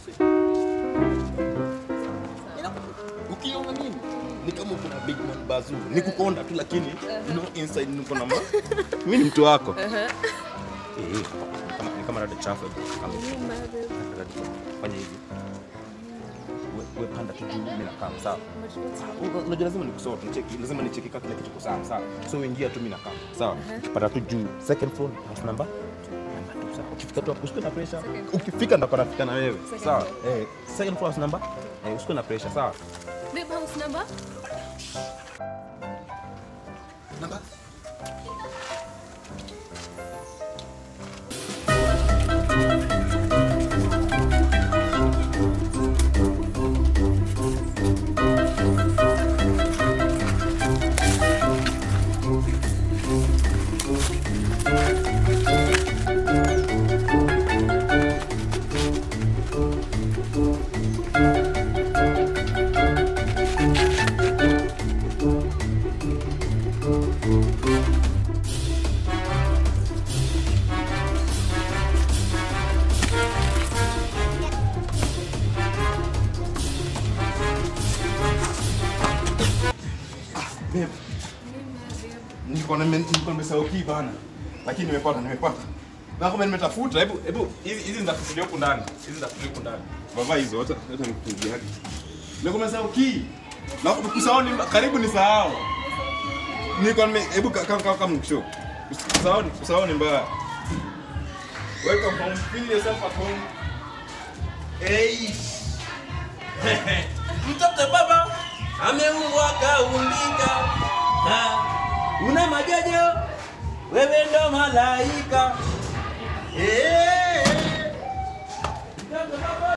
Ina- ukiona mimi ni kama uko na big man bazu ni kukonda tu lakini you know inside niko na ma mimi ni mtu wako eh eh, kama ni kama rada chafu kama fanya hivi We- we panda tu juu mimi nakaa sawa Unajua- unajua lazima nikusort nicheki lazima nicheki kama kila kitu kiko sawa sawa so ingia tu mimi nakaa sawa ukipata tu juu second floor house number number two sawa ukifika tu hapo usikuwe na pressure Second. ukifika ndo nafika na wewe Second sawa floor. eh second floor house number eh usikuwe na pressure sawa Babe, house number? number babe nilikuwa nime- nilikuwa nimesahau key bana lakini nimepata nimepata na kama nimetafuta hebu hebu hizi hizi nitakufulia huku ndani hizi nitakufulia huku ndani baba hizo hata hata nikufungia hadi nilikuwa nimesahau key na kusahau ni karibu ni sahau nilikuwa nime hebu ka- kama kama mkisho kusahau ni kusahau ni mbaya welcome home feel yourself at home hey mtoto baba ameumbwa kaumbika, Ha, una majojo, wewe ndo malaika. Eh, mtoto baba